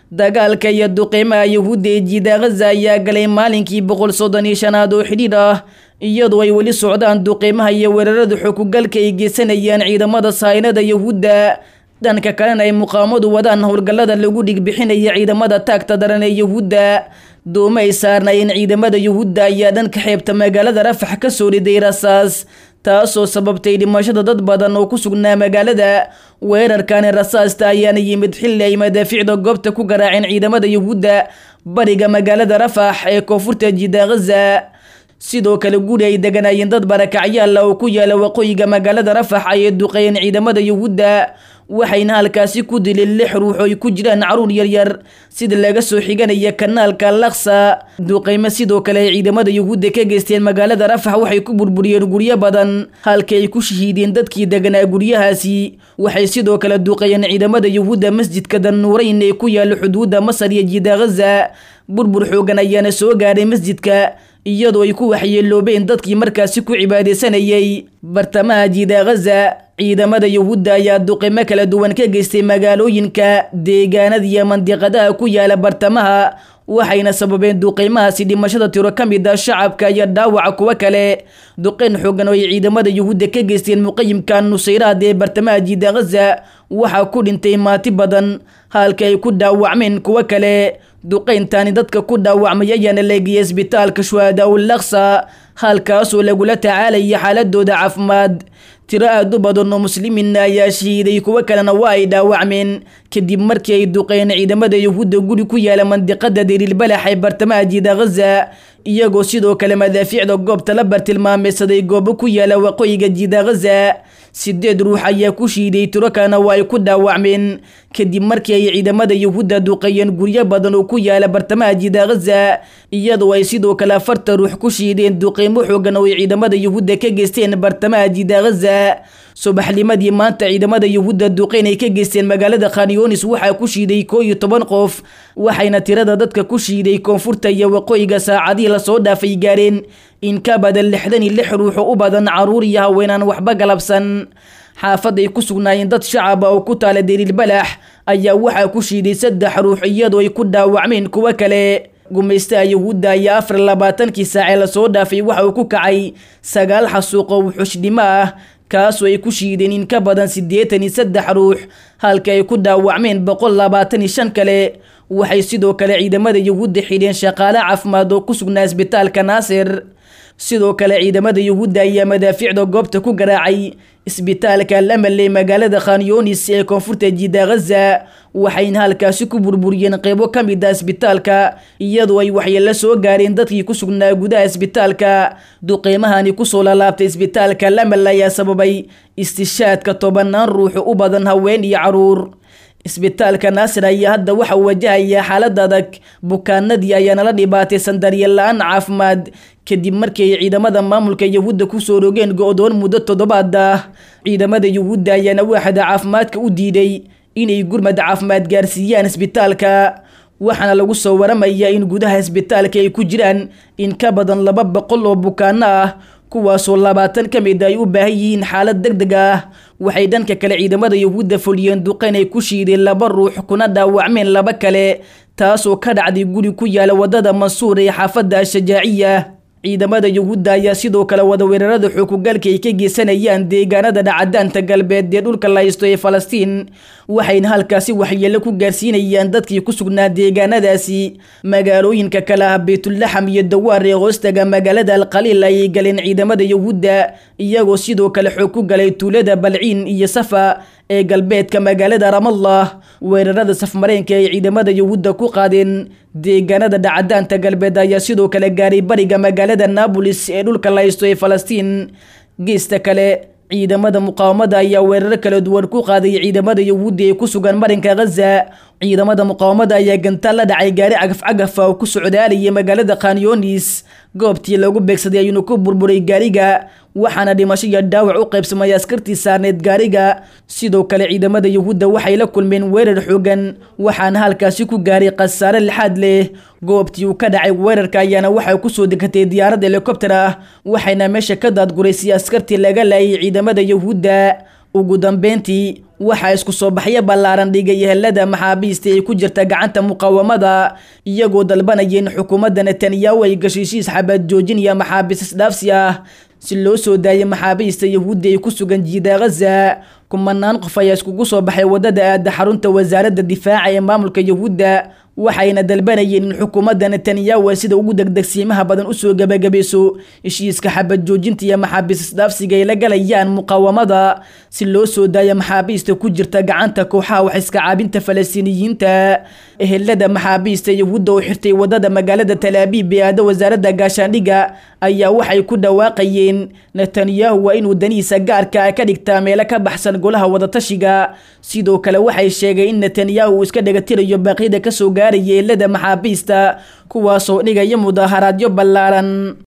dagaalka iyo duqeymaha yuhuudda ee jiida ghaza ayaa galay maalinkii boqol soddon iyo shanaad oo xidhiidh ah iyadoo ay weli socdaan duqeymaha iyo weerarada xukugalka ay geysanayaan ciidamada sahaynada yuhuudda dhanka kalena ay muqaawamadu wadaan howlgallada lagu dhigbixinaya ciidamada taagta daran ee yuhuudda dooma ay saarnaayeen ciidamada yuhuudda ayaa dhanka xeebta magaalada rafax ka soo riday rasaas taasoo sababtay dhimashada dad badan oo ku sugnaa magaalada weerarkani rasaasta ayaana yimid xilli ay madaaficda goobta ku garaaceen ciidamada yuhuudda bariga magaalada rafax ee koonfurta jida ghaza sidoo kale guri ay deganaayeen dad barakacyaala oo ku yaala waqooyiga magaalada rafax ayay duqeeyeen ciidamada yuhuudda waxayna halkaasi ku dileen lix ruux oo ay ku jiraan caruur yaryar sida laga soo xiganaya kanaalka laksa duqeymo sidoo kale ay ciidamada yuhuudda ka geysteen magaalada rafax waxay ku burburiyeen guryo badan halkii ay ku shahiideen dadkii deganaa guryahaasi waxay sidoo kale duqeeyeen ciidamada yuhuudda masjidka danuurayn ee ku yaala xuduudda masar iyo jida ghaza burbur xoogan ayaana soo gaadhay masjidka iyadoo ay ku waxyeeloobeen dadkii markaasi ku cibaadaysanayay bartamaha jida ghaza ciidamada yuhuudda ayaa duqimo kala duwan ka geystay magaalooyinka deegaanada iyo mandiqadaha ku yaala bartamaha waxayna sababeen duqeymahaasi dhimashada tiro ka mid ah shacabka iyo dhaawaca kuwo kale duqeyn xoogan oo ay ciidamada yuhuudda ka geysteen muqayimka nusayraad ee bartamaha jida ghaza waxaa ku dhintay maati badan halka ay ku dhaawacmeen kuwo kale duqeyntaani dadka ku dhaawacmay ayaana leegiyay isbitaalka shuhadaa ul laksa halkaasoo lagula tacaalaya xaaladooda caafimaad tiro aad u badan oo muslimiinna ayaa shahiiday kuwo kalena waa ay dhaawacmeen kadib markii ay duqeen ciidamada yuhuudda guri ku yaala mandiqada dariilbalax ee bartamaha jida ghaza iyagoo sidoo kale madaafiicda goobta la bartilmaameysaday goobo ku yaala waqooyiga jida ghaza sideed ruux ayaa ku shiiday tiro kalena waa ay ku dhaawacmeen kadib markii ay ciidamada yuhuudda duqeeyeen guryo badan oo ku yaala bartamaha jida ghaza iyadoo ay sidoo kale afarta ruux ku shiideen duqeymo xoogan oo ay ciidamada yuhuudda ka geysteen bartamaha jida ghaza subaxnimadii maanta ciidamada yuhuudda duqeyn ay ka geysteen magaalada khanyonis waxaa ku shiiday koo iyo toban qof waxayna tirada dadka ku shiiday koonfurta iyo waqooyiga saacadihii lasoo dhaafay gaareen in ka badan lixdan iyo lix ruux oo u badan caruur iyo haweenaan waxba galabsan xaafad ay ku sugnaayeen dad shacaba oo ku taala dariilbalax ayaa waxaa ku shiiday saddex ruux iyadoo ay ku dhaawacmeen kuwo kale gumaystaha yuhuudda ayaa afar labaatankii saacee lasoo dhaafay waxa uu ku kacay sagaal xasuuq oo wuxushnimo ah kaasoo ay ku shiideen in ka badan siddeetan iyo saddex ruux halka ay ku dhaawacmeen boqol labaatan iyo shan kale waxay sidoo kale ciidamada yuhuudda xidheen shaqaale caafimaad oo ku sugnaa isbitaalka naasir sidoo kale ciidamada yuhuudda ayaa madaafiicda goobta ku garaacay isbitaalka lamal ee magaalada khanyonis ee koonfurta jida ghaza waxayna halkaasi ku burburiyeen qeybo ka mid ah isbitaalka iyadoo ay waxyeelo soo gaareen dadkii ku sugnaa gudaha isbitaalka duqeymahani kusoo lalaabtay isbitaalka lamal ayaa sababay istishaadka tobanaan ruux u badan haween iyo caruur isbitaalka naasir ayaa hadda waxa uu wajahayaa xaalad adag bukaanadii ayaana la dhibaataysan daryeel la-aan caafimaad kadib markii ay ciidamada maamulka yuhuudda kusoo rogeen go-doon muddo toddobaad ah ciidamada yuhuudda ayaana waaxda caafimaadka u diiday inay gurmad caafimaad gaarsiiyaan isbitaalka waxaana lagu soo waramayaa in gudaha isbitaalka ay ku jiraan in ka badan laba boqol oo bukaano ah kuwaasoo labaatan ka mid ay u baahan yihiin xaalad deg deg ah waxay dhanka kale ciidamada yuhuudda fuliyeen duqeyn ay ku shiideen laba ruux kuna dhaawacmeen laba kale taasoo ka dhacday guri ku yaala wadada mansuur ee xaafadda ashajaaciya ciidamada yuhuudda ayaa sidoo kale wada weerarada xukugalka ay ka geysanayaan deegaanada dhacadaanta galbeed ee dhulka la haysto ee falastiin waxayna halkaasi waxyeelo ku gaarsiinayaan dadkii ku sugnaa deegaanadaasi magaalooyinka kale ah baytulaxam iyo dawaar ee hoostaga magaalada alqaliil ayay galeen ciidamada yuhuudda iyagoo sidoo kale xoog ku galay tuulada balciin iyo safa ee galbeedka magaalada ramallah weerarada safmareenka ay ciidamada yuhuudda ku qaadeen deegaanada dhacadaanta galbeed ayaa sidoo kale gaaray bariga magaalada naabolis ee dhulka la haysto ee falastiin geesta kale ciidamada muqaawamada ayaa weeraro kala duwan ku qaaday ciidamada yuhuudda ee ku sugan marinka ghaza ciidamada muqaawamada ayaa gantaal la dhacay gaari cagaf-cagafa oo ku socdaalayay magaalada khanyonis goobtii lagu beegsaday ayuuna ku burburay gaariga waxaana dhimasho iyo dhaawac u qaybsamay askartii saarneed gaariga sidoo kale ciidamada yuhuudda waxay la kulmeen weerar xoogan waxaana halkaasi ku gaaray khasaare lixaad leh goobtii uu ka dhacay weerarka ayaana waxay kusoo degatay diyaarad helikobter ah waxayna meesha ka daadguraysay askartii laga laayay ciidamada yuhuudda ugu dambeyntii waxaa isku soo baxyo ballaaran dhigay helada maxaabiista ay ku jirta gacanta muqaawamada iyagoo dalbanaya in xukuumadda netanyahu ay gashiishiis xabad joojin iyo maxaabiis isdhaafsi ah si loo soo daayay maxaabiista yahuudda ay ku sugan jiida ghaza kumanaan qof ayaa iskugu soo baxay waddada aada xarunta wasaaradda difaaca ee maamulka yahuudda waxayna dalbanayeen in xukuumadda netanyahu ay sida ugu degdegsiimaha badan usoo gebagabayso heshiiska xabad joojinta iyo maxaabiis isdhaafsiga ay la galayaan muqaawamada si loo soo daayo maxaabiista ku jirta gacanta kooxaha wax iska caabinta falastiiniyiinta ehelada maxaabiista yahuudda oo xirtay waddada magaalada talaabiib ee aada wasaaradda gaashaandhigga ayaa waxay ku dhawaaqayeen netanyahu waa inuu danihiisa gaarka ka dhigtaa meelo ka baxsan golaha wadatashiga sidoo kale waxay sheegeen in netanyahu uu iska dhegatirayo baaqyada kasoo gaaraya eelada maxaabiista kuwaasoo dhigaya mudaaharaadyo ballaaran